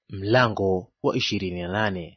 Mlango wa ishirini na nane.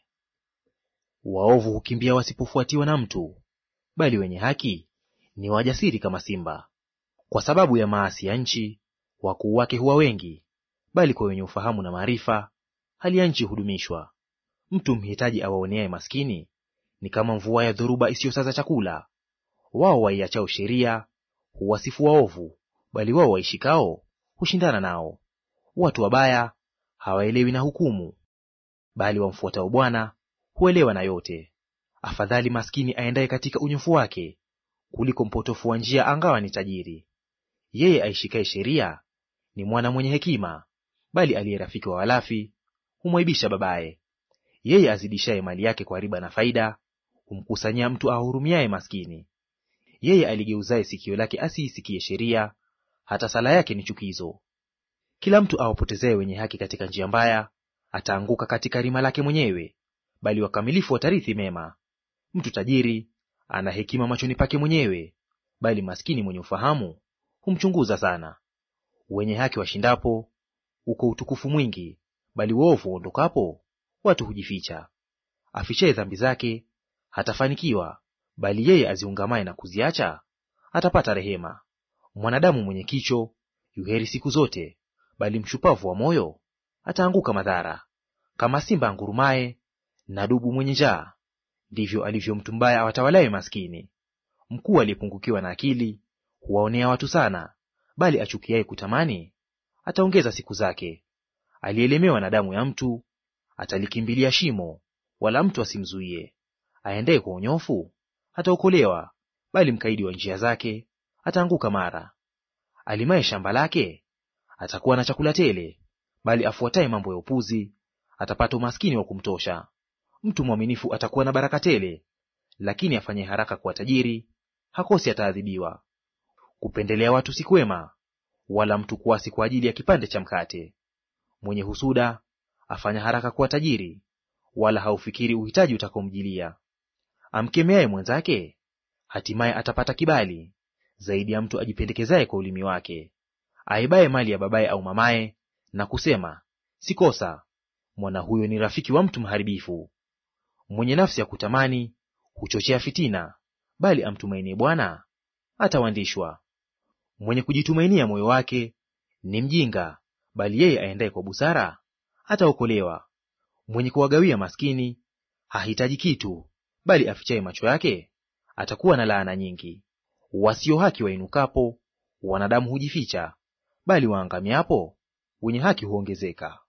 Waovu hukimbia wasipofuatiwa na mtu, bali wenye haki ni wajasiri kama simba. Kwa sababu ya maasi ya nchi, wakuu wake huwa wengi, bali kwa wenye ufahamu na maarifa, hali ya nchi hudumishwa. Mtu mhitaji awaoneaye maskini ni kama mvua ya dhoruba isiyosaza chakula. Wao waiachao sheria huwasifu waovu, bali wao waishikao hushindana nao. Watu wabaya hawaelewi na hukumu, bali wamfuatao Bwana huelewa na yote. Afadhali maskini aendaye katika unyofu wake, kuliko mpotofu wa njia angawa ni tajiri. Yeye aishikaye sheria ni mwana mwenye hekima, bali aliye rafiki wa walafi humwaibisha babaye. Yeye azidishaye mali yake kwa riba na faida humkusanyia mtu ahurumiaye maskini. Yeye aligeuzaye sikio lake asiisikie sheria, hata sala yake ni chukizo. Kila mtu awapotezaye wenye haki katika njia mbaya ataanguka katika rima lake mwenyewe, bali wakamilifu watarithi mema. Mtu tajiri ana hekima machoni pake mwenyewe, bali maskini mwenye ufahamu humchunguza sana. Wenye haki washindapo uko utukufu mwingi, bali uovu uondokapo watu hujificha. Afichaye dhambi zake hatafanikiwa, bali yeye aziungamaye na kuziacha atapata rehema. Mwanadamu mwenye kicho yuheri siku zote, bali mshupavu wa moyo ataanguka madhara. Kama simba angurumaye na dubu mwenye njaa, ndivyo alivyo mtu mbaya awatawalaye maskini. Mkuu aliyepungukiwa na akili huwaonea watu sana, bali achukiaye kutamani ataongeza siku zake. Aliyeelemewa na damu ya mtu atalikimbilia shimo, wala mtu asimzuie. Aendaye kwa unyofu ataokolewa, bali mkaidi wa njia zake ataanguka mara. Alimaye shamba lake atakuwa na chakula tele, bali afuataye mambo ya upuzi atapata umaskini wa kumtosha. Mtu mwaminifu atakuwa na baraka tele, lakini afanye haraka kuwa tajiri hakosi ataadhibiwa. Kupendelea watu si kwema, wala mtu kuasi kwa ajili ya kipande cha mkate. Mwenye husuda afanya haraka kuwa tajiri, wala haufikiri uhitaji utakaomjilia. Amkemeaye mwenzake hatimaye atapata kibali, zaidi ya mtu ajipendekezaye kwa ulimi wake. Aibaye mali ya babaye au mamaye na kusema si kosa, mwana huyo ni rafiki wa mtu mharibifu. Mwenye nafsi ya kutamani huchochea fitina, bali amtumainie Bwana atawandishwa. Mwenye kujitumainia moyo wake ni mjinga, bali yeye aendaye kwa busara ataokolewa. Mwenye kuwagawia maskini hahitaji kitu, bali afichaye macho yake atakuwa na laana nyingi. Wasio haki wainukapo, wanadamu hujificha, bali waangamiapo wenye haki huongezeka.